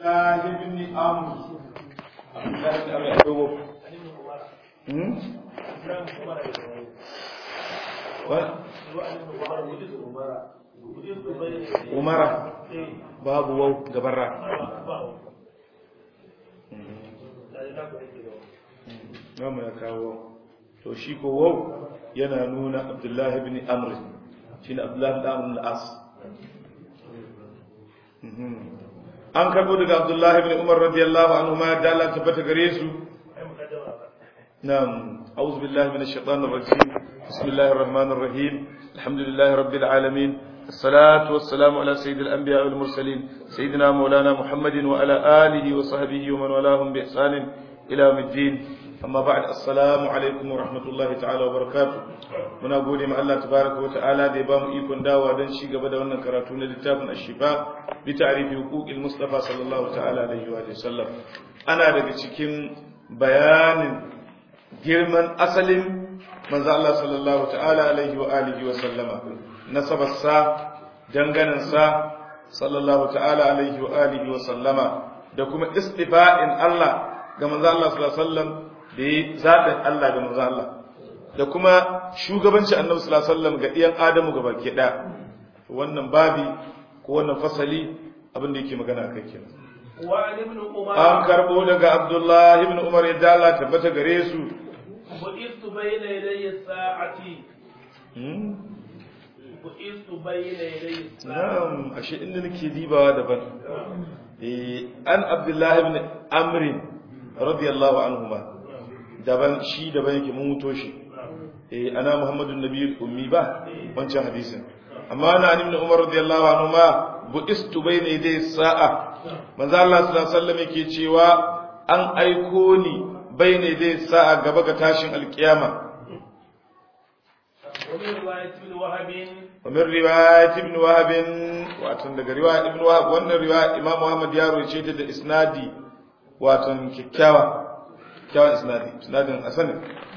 الله بن عمرو عبد الله بن عمرو يعقوب هم umara babu wau gabarra Namu ya kawo to shi ko wau yana nuna Abdullahi ibn Amr shine Abdullahi ibn Amr al-As an karbo daga Abdullahi ibn Umar radiyallahu anhu ma da Allah tabbata gare su na'am a'udhu billahi minash shaitanir rajim bismillahir rahmanir rahim alhamdulillahi rabbil alamin الصلاة والسلام على سيد الأنبياء والمرسلين سيدنا مولانا محمد وعلى آله وصحبه ومن والاهم بإحسان إلى يوم الدين أما بعد السلام عليكم ورحمة الله تعالى وبركاته muna gode ma Allah tabaraka wa ta'ala da ya bamu ikon dawa don ci gaba da wannan karatu na littafin Ash-Shifa bi ta'rifi huquqil Mustafa sallallahu ta'ala alaihi wa sallam ana daga cikin bayanin girman asalin manzo Allah sallallahu ta'ala alaihi wa alihi wa sallama nasabarsa danganinsa sallallahu ta'ala alaihi wa alihi wa sallama da kuma istifa'in Allah ga manzo Allah sallallahu alaihi wasallam da yi zaɓin Allah ga manzo Allah da kuma shugabanci annabi sallallahu alaihi wasallam ga iyan Adamu ga baki ɗaya wannan babi ko wannan fasali abin da yake magana kai kenan an karbo daga Abdullah ibn Umar yadda Allah tabbata gare su bu'istu bayna yadayi sa'ati Na'am, ashe inda nake dibawa daban. Eh, an Abdullahi ibn Amr radiyallahu anhuma. Daban shi daban yake mun muto shi. Eh, ana Muhammadun Nabiyul Ummi ba wancan hadisin. Amma ana ibn Umar radiyallahu anhuma bu'istu bayna yaday sa'a. Manzo Allah sallallahu alaihi wasallam yake cewa an aiko ni bayna yaday sa'a gaba ga tashin alkiyama. ومن رواية ابن وهب ومن رواية ابن وهب واتن daga riwaya ibn wahab wannan riwaya imam muhammad ya roce ta da isnadi watan kikkiawa kikkiawan isnadi isnadin asani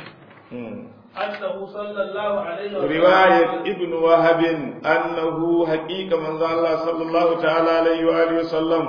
أنه صلى الله عليه وسلم riwayat ibn wahab annahu haqiqa manzo Allah sallallahu ta'ala alaihi wa alihi wasallam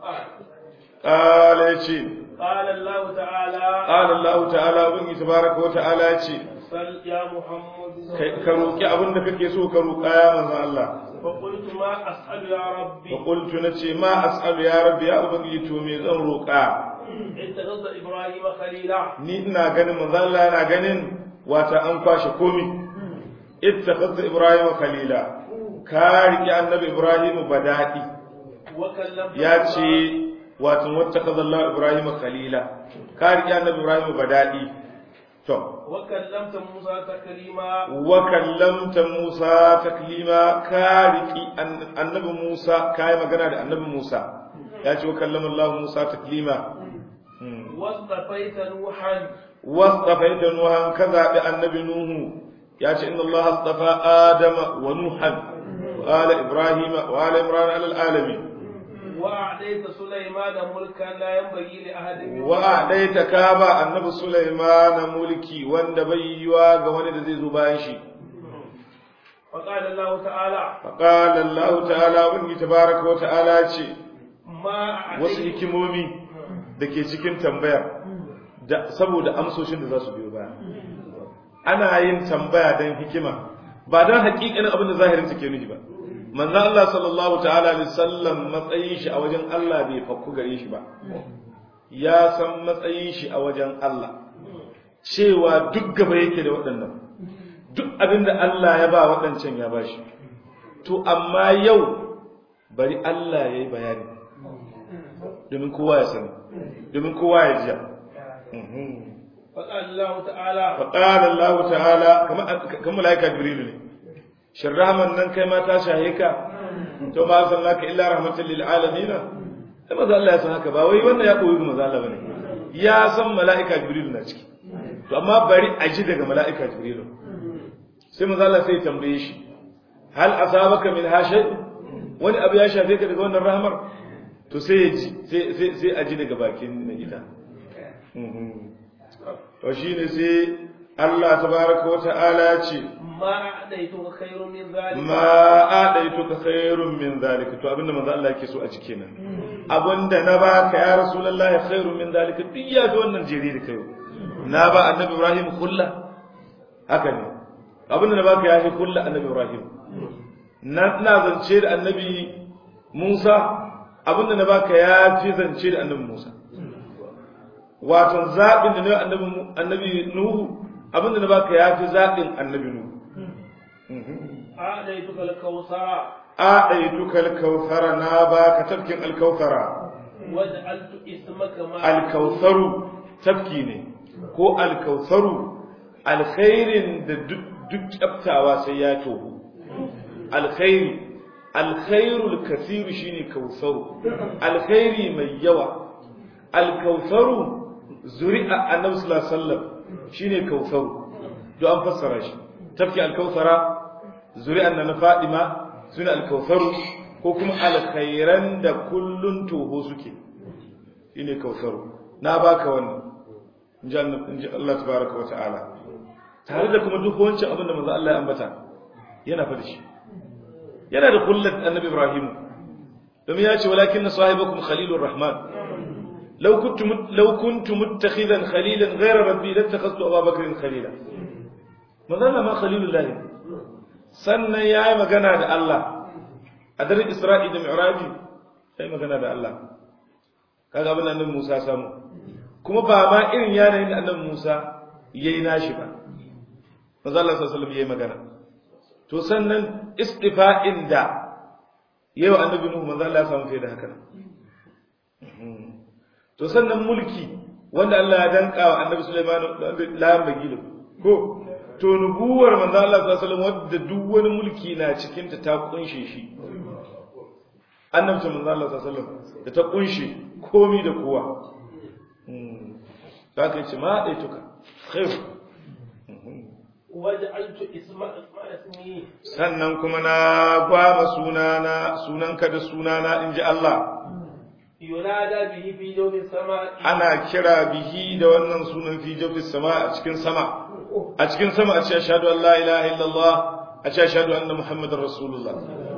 qala yace قال الله تعالى qala Allah ta'ala ubangi tabaraka wa ta'ala yace صل يا محمد ka roki abin da kake so ka roka ya manzo Allah فقلت ما أسأل يا ربي فقلت نتي ما أسأل يا ربي يا أبنجي تومي زن روكا اتخذ إبراهيم خليلا ni ina ganin manzo Allah yana ganin wata an kwashe komi ittakhadha ibrahim khalila ka riki annabi ibrahim badadi وكلمت ya ce wato wattakhadha Allah ibrahim khalila ka riki annabi ibrahim badadi to وكلمت موسى تكليما wa kallamta Musa taklima ka riki an- annabi Musa kai magana da annabi Musa ya ce wa kallama Allah Musa taklima Hmm. واصطفيت نوحا واصطفيت نوحا كذا النبي نوح يا إن الله اصطفى آدم ونوحا وآل إبراهيم وآل عمران على العالمين وأعطيت سليمان ملكا لا ينبغي لأحد من وأعطيت كابا النبي سليمان ملكي وند بيوا ga wani da zai zo bayan shi فقال الله تعالى فقال الله تعالى wani tabaraka wa ta'ala ce ما wasu أعطيت hikimomi da ke cikin tambaya da saboda amsoshin da za su biyo baya ana yin tambaya don hikima ba don hakikanin abin da zahirin take nufi ba manzo Allah sallallahu ta'ala alaihi wasallam matsayin shi a wajen Allah bai fakku gare shi ba ya san matsayin shi a wajen Allah cewa duk gaba yake da waɗannan duk abin da Allah ya ba waɗancan ya ba shi to amma yau bari Allah ya yi bayani domin kowa ya sani domin kowa ya jiya فقال الله تعالى فقال الله تعالى كما كما ملائكه جبريل ne shin rahman nan kai ma ta shahe ka to ma sallaka illa rahmatan lil alamin sai maza Allah ya san haka ba wai wannan ya koyi maza Allah bane ya san mala'ika jibril na ciki to amma bari a ji daga mala'ika jibril sai maza Allah sai ya tambaye shi hal asabaka min hashay wani abu ya shafe ka daga wannan rahmar to sai ya ji sai sai sai a ji daga bakin na ita to shine sai Allah tabaraka wa ta'ala ce ما أعطيتك خير من ذلك ma adaituka khairun min zalika to abinda manzo Allah yake so a cike nan abinda na baka ya rasulullahi khairun min zalika duk ya ga wannan jeri da kai na ba annabi Ibrahim kulla haka ne abinda na baka ya fi kulla annabi Ibrahim na ina zance da annabi Musa abinda na baka ya fi zance da annabi Musa wato zaɓin da na annabi annabi Nuhu abinda na baka ya fi zaɓin annabi Nuhu أعطيتك الكوثر أعطيتك الكوثر نابا كتبكين الكوثر وجعلت اسمك ما الكوثر تبكيني ko alkausaru alkhairin da duk kyaftawa sai ya tohu alkhairi alkhairul kasiru shine kausaru alkhairi mai yawa alkausaru zuri'a annabi sallallahu alaihi wasallam shine kausaru do an fassara shi tafki alkausara zuri'an na Fadima suna alkausaru ko kuma alkhairan da kullun toho suke shine kausaru na baka wannan inji Allah tabaraka wata'ala tare da kuma duk wancan abin da manzo Allah ya ambata yana fa da shi yana da kullat annabi Ibrahim domin ya ce walakin sahibakum khalilur rahman law kuntum law kuntum muttakhidan khalilan ghayra rabbi lattakhadtu ababakrin khalila manzo Allah ma khalilullahi sannan ya yi magana da Allah a daren Isra'i da Mi'raji ya yi magana da Allah kaga abin annabi Musa samu kuma ba ma irin yanayin da annabi Musa ya yi nashi ba maza Allah sallallahu ya yi magana to sannan istifa'in da yau annabi Nuhu maza Allah ya samu fiye da haka to sannan mulki wanda Allah ya danka wa annabi Sulaiman la magilo ko to nubuwar manzo Allah sallallahu alaihi wasallam wadda duk wani mulki na cikin ta ta kunshe shi annabta manzo Allah sallallahu alaihi wasallam da ta kunshe komi da kowa za ka ce ma daituka khair waj'altu isma ismi sannan kuma na gwama sunana sunanka da sunana inji Allah yunada bihi fi yawmi sama'i ana kira bihi da wannan sunan fi jawfi sama a cikin sama a cikin sama a ce ashhadu an la ilaha illallah a ce ashhadu anna muhammadar rasulullah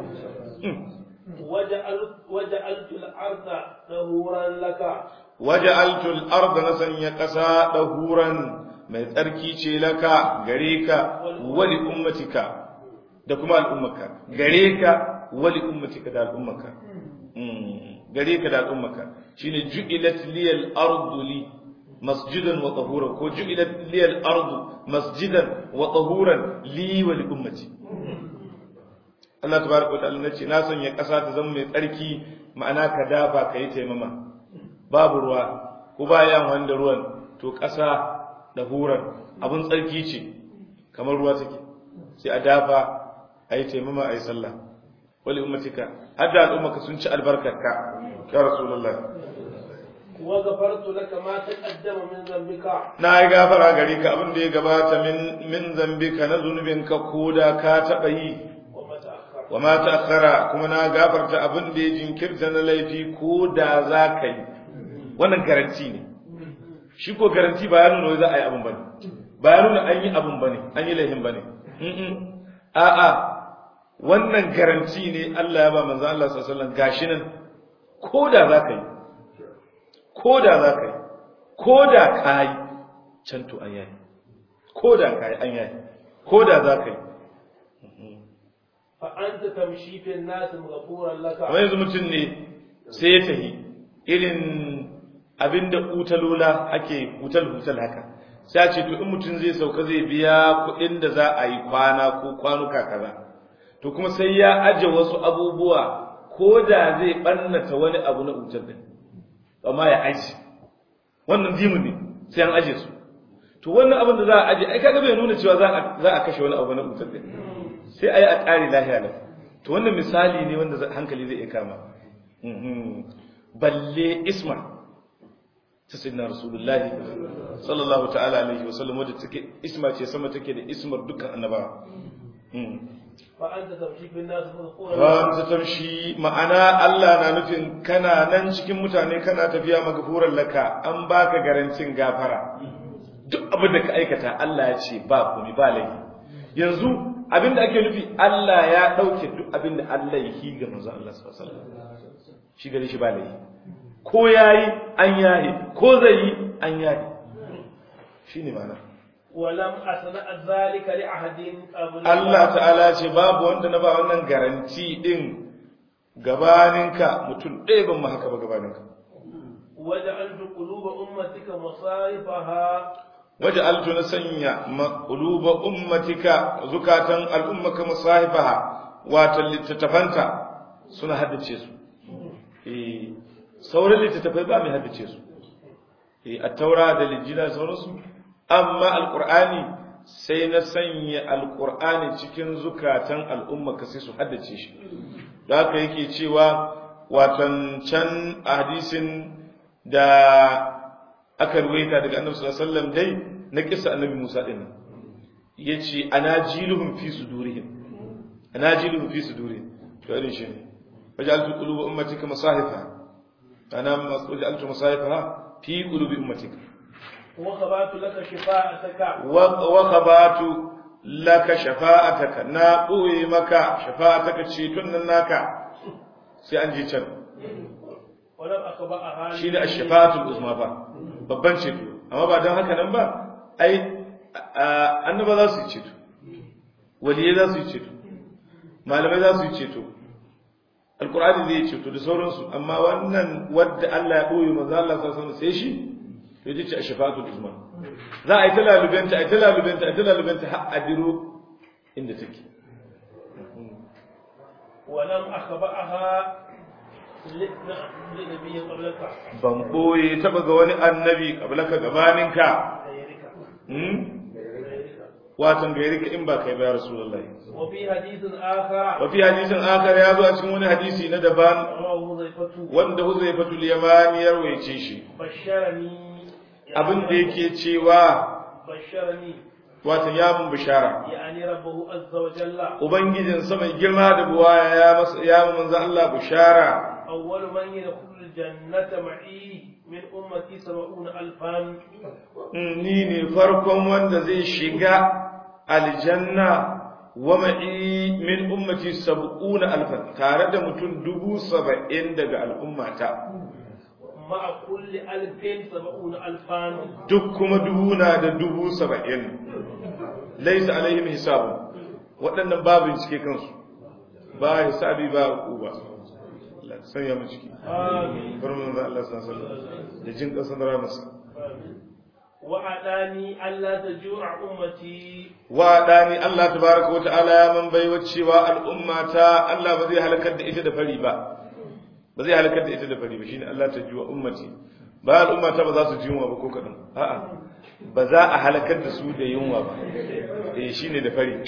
waja'altu al-arda dahuran laka waja'altu al-arda nasan ya kasa dahuran mai tsarki ce laka gare ka wali ummatika da kuma al'ummaka gare ka wali ummatika da al'ummaka gare ka da al'ummaka shine ju'ilat liyal ardu li masjidan wa tahuran ko ju'ilat liyal ardu masjidan wa tahuran li wa li ummati Allah tabaraka wa ta'ala nace na sanya ƙasa ta zama mai tsarki ma'ana ka dafa ka yi taimama babu ruwa ko bayan wanda ruwan to ƙasa da huran abin tsarki ce kamar ruwa take sai a dafa a yi taimama a yi sallah wali ummatika har da al'ummaka sun ci albarkarka ya rasulullah wa ghafartu laka ma taqaddama min dhanbika na yi gafara gare ka abin da ya gabata min min zambika na zunubinka ko da ka taɓa yi wa ma ta'akhkhara wa ma ta'akhkhara kuma na gafarta abin da ya jinkirta na laifi ko da za ka yi wannan garanti ne shi ko garanti ba ya nuna wai za a yi abin bane ba ya nuna an yi abin bane an yi laifin bane Mm-mm. a'a wannan garanti ne Allah ya ba manzo Allah sallallahu alaihi wasallam gashi nan ko da za ka yi ko da za ka yi ko da ka yi can to an yayi ko da ka yi an yayi ko da za ka yi fa anta tamshi fi an-nas maghfuran laka kamar yanzu mutum ne sai ya tafi irin abinda utalola ake hutal-hutal haka sai a ce to in mutum zai sauka zai biya kuɗin da za a yi kwana ko kwanuka kaza to kuma sai ya aje wasu abubuwa ko da zai ɓannata wani abu na utar din amma ya aje wannan dimu ne sai an aje su to wannan abin da za a aje ai kaga bai nuna cewa za a za a kashe wani abu na utar din sai ayi a ƙari lahiya lau to wannan misali ne wanda hankali zai iya kama balle isma ta sayyidina rasulullahi sallallahu ta'ala alaihi wa sallam wadda take isma ce sama take da ismar dukkan annabawa fa anta tamshi fi an-nas maghfuran ran ta tamshi ma'ana Allah na nufin kana nan cikin mutane kana tafiya magfuran laka an baka garancin gafara duk abin da ka aikata Allah ya ce ba komai ba laifi yanzu abin da ake nufi Allah ya dauke duk abin da Allah ya yi ga manzo Allah sallallahu alaihi wasallam shi gare shi ba laifi ko yayi an yayi ko zai yi an yayi shine ma'ana ولم أصنع ذلك لأحد قبل Allah ta'ala ce babu wanda na ba wannan garanti din gabaninka mutum ɗaya ban ma haka ba gabaninka وجعلت قلوب أمتك مصارفها waje altu na sanya maƙuluba ummatika zukatan al'ummaka musahifaha wato littattafanta suna haddace su eh sauran littattafai ba mai haddace su eh at-taura da lijila sauransu amma alqur'ani sai na sanya alqur'ani cikin zukatan al'ummaka sai su haddace shi da haka yake cewa watan can a hadisin da aka ruwaita daga annabi sallallahu alaihi wasallam dai na kissa annabi Musa din yace anajiluhum fi sudurihim anajiluhum fi sudurihim to irin shi ne waja'altu quluba ummatika masahifa ana waja'altu masahifa fi qulubi ummatika وخبرت لك شفاعتك wa khabatu laka shafa'ataka na ɓoye maka shafa'ataka ceton nan naka sai an je can ولم أخبأها shi ne ashafa'atul uzma ba babban ceto amma ba don haka nan ba ai annaba za su yi ceto waliyai za su yi ceto malamai za su yi ceto alkur'ani zai yi ceto da sauransu amma wannan wadda Allah ya ɓoye manzo Allah sallallahu alaihi sai shi to ita ce ashafa'atul uzma za a yi ta lalubenta a yi ta lalubenta a yi ta lalubenta har a diro inda take ولم أخبأها ل- نعم، لنبي قبلك ban ɓoye taɓa ga wani annabi kablaka gabaninka غيرك hmm? غيرك. watan gairi ka in ba kai ba ya rasulullahi وفي حديث آخر wa fi hadisin akar ya zo a cikin wani hadisi na daban رواه حذيفة wanda huzaifatul yamani ya rawaice shi بشرني abin da yake cewa بشرني watan ya mun bishara يعني ربه عز وجل ubangijin sa mai girma da buwaya ya masa ya mun manzo Allah bishara أول من يدخل الجنة معي من أمتي سبعون ألفا Mm, ni ne farkon wanda zai shiga aljanna wa ma'i min ummati sab'una alfan tare da mutum dubu saba'in daga al'ummata مع كل ألف سبعون ألفا duk kuma dubu na da dubu saba'in laisa alaihim hisabu waɗannan ba bincike kansu ba hisabi ba uba Allah sanya mu ciki آمين bar mun Allah sallallahu alaihi wasallam da jin kasan ramusa وأعطاني ألا تجوع أمتي wa dani Allah tabaraka wa ta'ala ya man baiwa cewa al'ummata Allah ba zai halakar da ita da fari ba ba zai halakar da ita da fari ba shine Allah ta jiwa ummati ba al'ummata ba za su ji yunwa ba ko kadan a'a ba za a halakar da su da yunwa ba eh shine da fari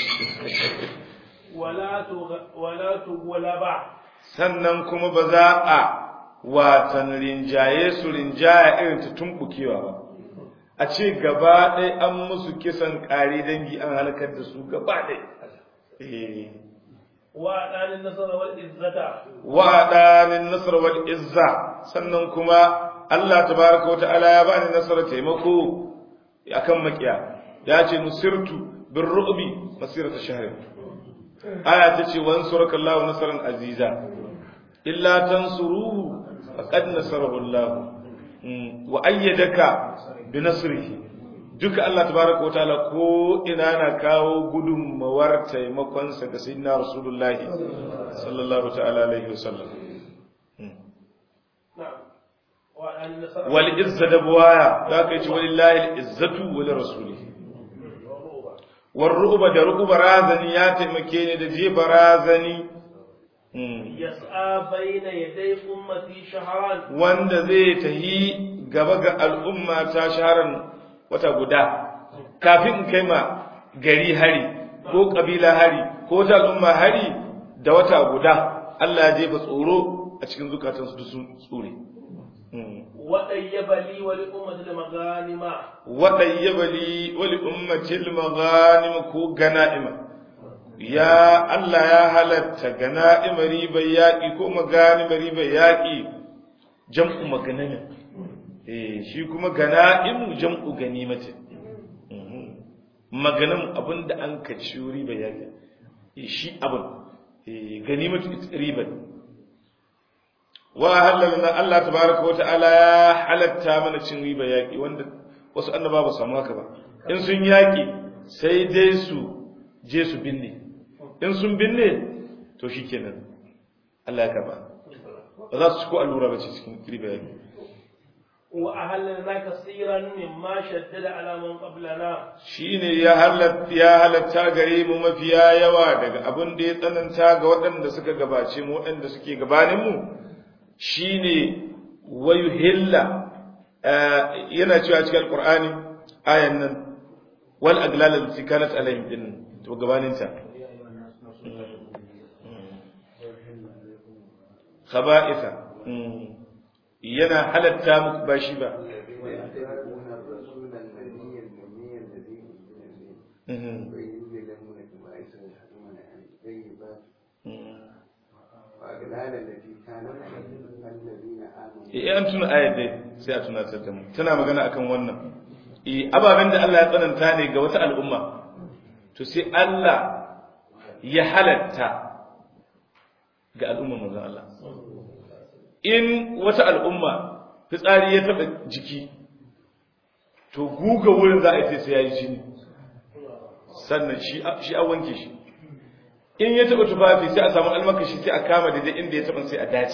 ولا تغ... ولا تغلب sannan kuma ba za a watan rinjaye su rinjaya irin ta tumbukewa ba a ce gaba ɗaya an musu kisan ƙari dangi an halakar da su gaba ɗaya eh وأعطاني النصر والعزة wa'adanin nasar wal izza sannan kuma Allah tabaraka wa ta'ala ya bani nasara taimako akan makiya ya ce nusirtu bir ru'bi masirata shahrin aya ta ce wansuraka Allahu nasran aziza illa tansuruhu faqad nasarahu Allah Mm, wa ayyadaka bi nasrihi duka Allah tabaraka wa ta'ala ko ina na kawo gudunmawar taimakonsa ga sayyidina rasulullahi sallallahu ta'ala alaihi wasallam نعم وأعطاني النصر wal izza da buwaya da aka yi ci walillahi al izzatu wa li rasulihi war ru'ba da ru'ba razani ya taimake ni da jefa razani Mm. يسعى بين يدي أمتي شهرا wanda zai tahi gaba ga al'umma ta shaharan wata guda kafin in kai ma gari hari ko kabila hari ko ta al'umma hari da wata guda Allah ya jefa tsoro a cikin zukatansu duk sun tsore Mm. وطيب لي ولأمة المغانم waɗayyaba li wali ummatil maghanim ko gana'ima ya Allah ya halatta gana'ima ribar yaƙi ko maganima ribar yaƙi jam'u maganamin eh shi kuma gana'im jam'u ganimatin maganin abin da an ka ci riba yaƙi shi abin ganimatu riban wa halalna Allah tabaraka wa ta'ala ya halatta mana cin riba yaƙi wanda wasu annaba ba samu haka ba in sun yaƙi sai dai su je su binne in sun binne to shikenan Allah ya karba ba za su ci ko allura ba ce cikin riba yaƙi وأهلنا كثيرا مما شدد على من قبلنا shine ya halatta ya halatta gare mu mafiya yawa daga abin da ya tsananta ga waɗanda suka gabace mu waɗanda suke gabanin mu shine wayuhilla yana cewa cikin alqur'ani ayan nan wal aglal allati kanat alaihim din to gabanin ta khaba'itha yana halatta muku ba shi ba Eh an tuna ayat dai sai a tunatar da mu tana magana akan wannan eh ababen da Allah ya tsananta ne ga wata al'umma to sai Allah ya halatta ga al'ummar manzon Allah in wata al'umma fitsari ya taba jiki to guga wurin za a yi sai ya yi jini sannan shi a wanke shi in ya taba tufafi sai a samu almakashi sai a kama daidai inda ya taba sai a dace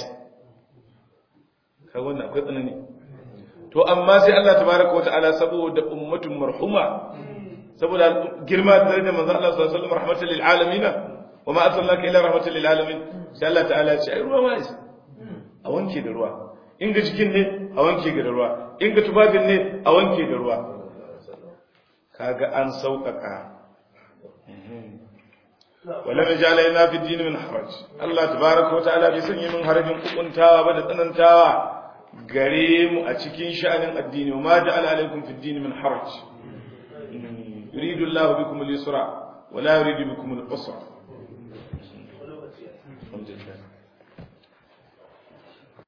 ka wannan akwai tsanani to amma sai Allah tabaraka wa ta'ala saboda ummatun marhuma saboda girma da darajar manzo Allah sallallahu alaihi wasallam rahmatan lil alamin wa ma arsalnaka illa rahmatan lil alamin sai Allah ta'ala ya ce ai ruwa ma isa a wanke da ruwa in ga jikin ne a wanke da ruwa in ga tufafin ne a wanke da ruwa kaga an sauƙaƙa wala majala ina fi dini min haraj Allah tabaraka wa ta'ala bai sanya min harajin kukuntawa ba da tsanantawa gare mu a cikin sha'anin addini wa ma ja'ala alaikum fi dini min haraj yuridu Allah bikum al-yusra wa la yuridu bikum al-usra